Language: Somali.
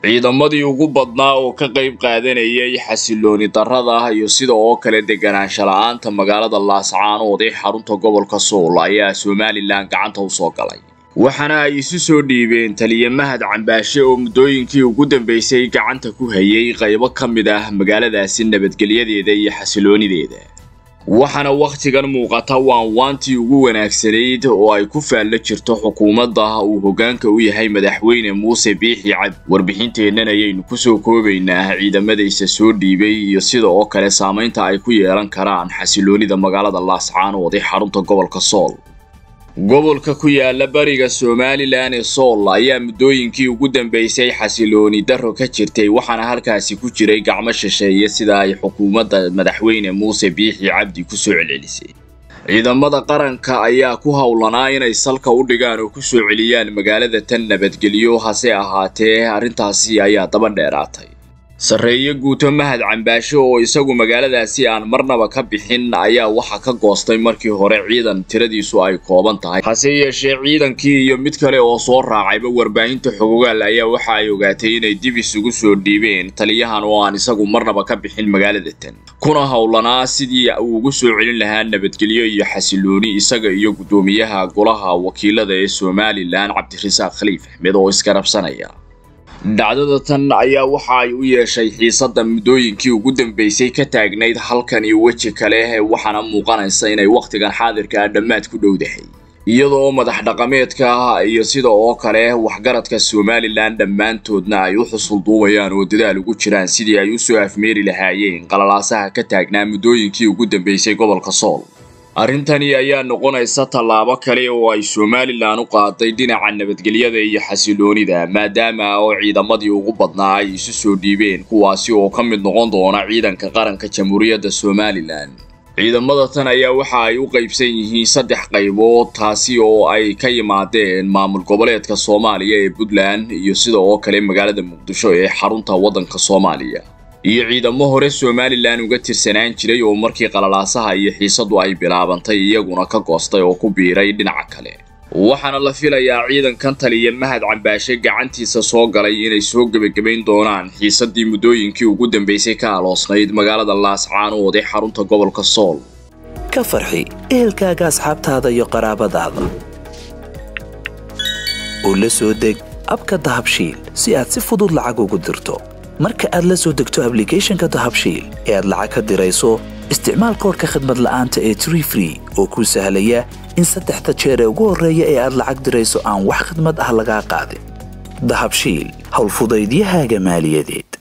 ciidamadii ugu badnaa oo ka qayb qaadanayay xasilooni darrada iyo sida oo kale deganaansha la-aanta magaalada laascaanood ee xarunta gobolka sool ayaa somalilan gacanta u soo galay waxaana ay isu soo dhiibeen taliya mahad cambaashe oo muddooyinkii ugu dambeysay gacanta ku hayay qaybo ka mid ah magaaladaasi nabadgelyadeeda iyo xasiloonideeda waxaana wakhtigan muuqata waanwaantii ugu wanaagsanayd oo ay ku faallo jirto xukuumadda uu hoggaanka u yahay madaxweyne muuse biixi cabdi warbixinteennan ayaynu kusoo koobaynaa ciidamadaysa soo dhiibay iyo sida oo kale saamaynta ay ku yeelan karaan xasiloonida magaalada laascaanood ee xarunta gobolka sool gobolka ku yaala bariga somalilan ee sool ayaa muddooyinkii ugu dambeysay xasilooni darro ka jirtay waxaana halkaasi ku jiray gacmo shisheeye sida ay xukuumadda madaxweyne muuse biixi cabdi ku soo celcelisay ciidamada qaranka ayaa ku howlanaa inay salka u dhigaan oo ku soo celiyaan magaalada tan nabadgelyo hase ahaatee arrintaasi ayaa daba dheeraatay sarreeye guuto mahad cambaashe oo isagu magaaladaasi aan marnaba ka bixin ayaa waxa ka goostay markii hore ciidan tiradiisu ay kooban tahay hase yeeshee ciidankii iyo mid kale oo soo raacayba warbaahinta xogogaal ayaa waxa ay ogaatay inay dib isugu soo dhiibeen taliyahan oo aan isagu marnaba ka bixin magaalada tan kuna howlanaa sidii uu ugu soo celin lahaa nabadgelyo iyo xasilooni isaga iyo guddoomiyaha golaha wakiilada ee somalilan cabdirasaaq khaliif axmed oo iskarabsanaya dhacdada tan ayaa waxa ay u yeeshay xiisadda muddooyinkii ugu dambeysay ka taagnayd halkan iyo weji kale waxaana muuqanaysa inay wakhtigan xaadirka ah dhammaad ku dhowdahay iyadoo madax dhaqameedka iyo sida oo kale waxgaradka somalilan dhammaantoodna ay u xusulduubayaan oo dadaal ugu jiraan sidii ay u soo afmeeri lahaayeen qalalaasaha ka taagnaa muddooyinkii ugu dambeysay gobolka sool arrintani ayaa noqonaysa tallaabo kale oo ay somalilan u qaaday dhinaca nabadgelyada iyo xasiloonida maadaama oo ciidamadii ugu badnaa ay isu soo dhiibeen kuwaasi oo ka mid noqon doona ciidanka qaranka jamhuuriyadda somalilan ciidamada tan ayaa waxa ay u qaybsan yihiin saddex qaybood taasi oo ay ka yimaadeen maamul goboleedka soomaaliya ee puntland iyo sida oo kale magaalada muqdisho ee xarunta waddanka soomaaliya iyo ciidamo hore somalilan uga tirsanaan jiray oo markii qalalaasaha iyo xiisadu ay bilaabantay iyaguna ka goostay oo ku biiray dhinaca kale waxaana la filayaa ciidankan taliya mahad cambaashe gacantiisa soo galay inay soo gebagabayn doonaan xiisadii muddooyinkii ugu dambeysay ka aloosnayd magaalada laascaanood ee xarunta gobolka sool ka farxi ehelkaaga asxaabtaada iyo qaraabadaada oo la soo deg abka dahabshiil si aad si fudud lacag ugu dirto marka aad la soo degto ablicathonka dahabshiil ee aad lacag ka dirayso isticmaal koorka khadmad la'aanta ee tree free oo kuu sahlaya in saddexda jeer ee ugu horreeya ee aad lacag dirayso aan wax khadmad ah lagaa qaadin dahabshiil howlfudaydiyahaaga maaliyadeed